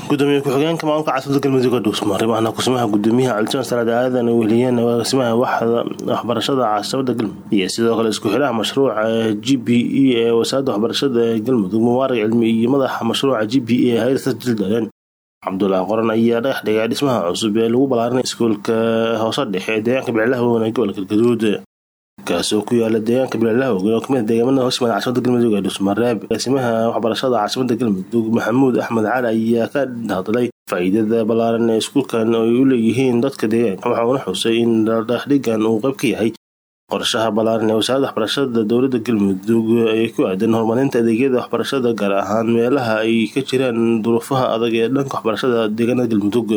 gudoomiye ku-xigeenka maamulka caasimada galmudug oo dhuusmaray mahna kusimaha gudoomiyaha calisan salaad aadan weliyeen agaasimaha waxda waxbarashada caasimada galmudug iyo sidoo kale isku xilaha mashruuca g b e ee wasaaradda waxbarashada ee galmudug mubaarak cilmi iyo madaxa mashruuca g b e ee hayrta jildaleen cabdulaahi qoran ayaa dhagax dhigay dhismaha cusub ee lagu balaarinay iskuulka hoose dhexe ee deegaanka biliclaha weyn ee gobolka galgaduud kaasoo ku yaala deegaanka biliclaha weyn oo kamid deegaamada hooshimaada caasimada galmudug ee dhuusmareeb agaasimaha waxbarashada caasimada galmudug maxamuud axmed cali ayaa ka hadlay faa'iidada ballaaran ee iskuulkan ay u leeyihiin dadka deegaanka waxauna xusay in dhagaxdhigan uu qayb ka yahay qorshaha ballaaran ee wasaaradda waxbarashada dowladda galmudug ay ku aadan horumarinta adeegyada waxbarashada gaar ahaan meelaha ay ka jiraan duruufaha adag ee dhanka waxbarashada deegaanada galmudug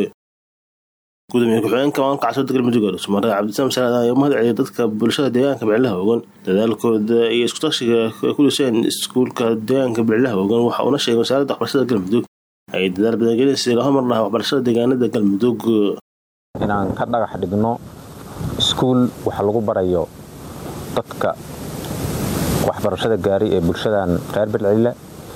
gudoomiye ku-xigeenka maamulka caasimada galmudug ee dhusmare cabdisalaam salaad ayaa mahad celiyay dadka bulshada deegaanka biclaha ogan dadaalkooda iyo iskutashiga ay ku dhiseen iskuulka deegaanka biclaha ogan waxa uuna sheegay wasaaradda waxbarashada galmudug ay dadaal badangelinaysa la hormar lahaa waxbarashada deegaanada galmudug inaan ka dhagax dhigno iskuul waxa lagu barayo dadka waxbarashada gaaray ee bulshadan reer bilcile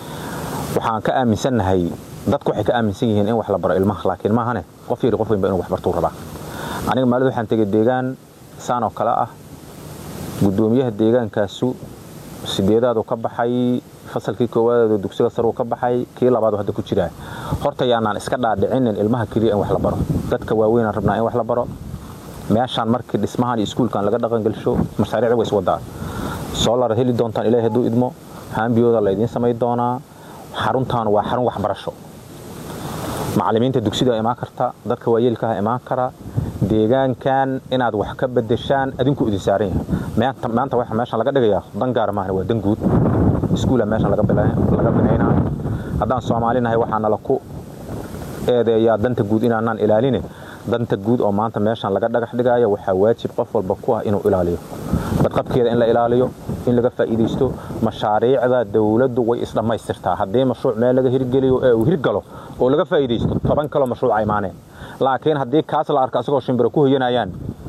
waxaan ka aaminsannahay dadku waxay ka aaminsan yihiin in wax la baro ilmaha laakiin maahane qof yari qof weynba inu wax bartuu rabaa aniga maalid waxaan tegay deegaan saan oo kale ah gudoomiyaha deegaankaasu sideedaadu ka baxay fasalkii koowaadadu dugsiga saruu ka baxay kii labaadu hadda ku jiraa horta yaanaan iska dhaadhicinin ilmaha keliya in wax la baro dadka waaweynaan rabnaa in wax la baro meeshaan markii dhismahan iyo iskuulkan laga dhaqangelsho mashaariic way iswadaa soolar heli doontaan ilaahay hadduu idmo haambiyooda laydiin samayn doonaa xaruntaan waa xarun waxbarasho macallimiinta dugsidaa imaan karta dadka waayeelkaha imaan kara deegaankan inaad wax ka bedeshaan adinku idin saaran yahay maanta waxa meeshan laga dhigayaa dan gaara maahan waa dan guud iskuula meeshan laga binaynaa haddaan soomaalinahay waxaa nala ku eedeeyaa danta guud inaanaan ilaaline danta guud oo maanta meeshan laga dhagax dhigaayo waxaa waajib qof walba ku ah inuu ilaaliyo badqabkeeda in la ilaaliyo in laga faa'iidaysto mashaariicda dawladdu way isdhammaystirtaa haddii mashruuc meel laga hirgeliyo ee uu hirgalo oo laga faa'iidaysto toban kaloo mashruuca imaaneen laakiin haddii kaas la arko asagoo shimbiro ku hoyanayaan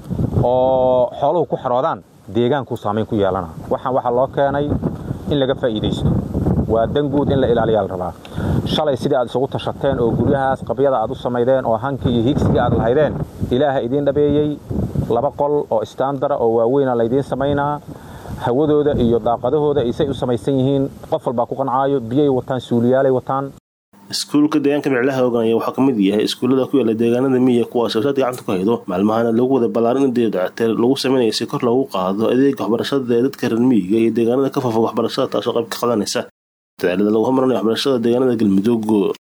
oo xooluhu ku xaroodaan deegaankuu saamayn ku yeelana waxaan waxaa loo keenay in laga faa'iidaysto waa dan guud in la ilaaliyaa la rabaa shalay sidii aad isugu tashateen oo guryahaas qabyada aad u samaydeen oo hankii iyo higsigii aad lahaydeen ilaaha idiin dhabeeyey laba qol oo istaandara oo waaweyna laydiin samaynaa hawadooda iyo daaqadahooda isay u samaysan yihiin qof walbaa ku qancaayo biyay wataan suuliyaalay wataan iskuulka deegaanka biclaha ogan ayaa waxaa ka mid yahay iskuullada ku yaala deegaanada miya kuwaas wasaad gacanta ku haydo maalmahana lagu wada ballaarin dayactir lagu sameynaya si kor loogu qaado adeega waxbarashada ee dadka reer miyiga iyo deegaanada ka fofog waxbarashada taasoo qayb ka qadanaysa dadaalada lagu hormarinayo waxbarashada deegaanada galmudug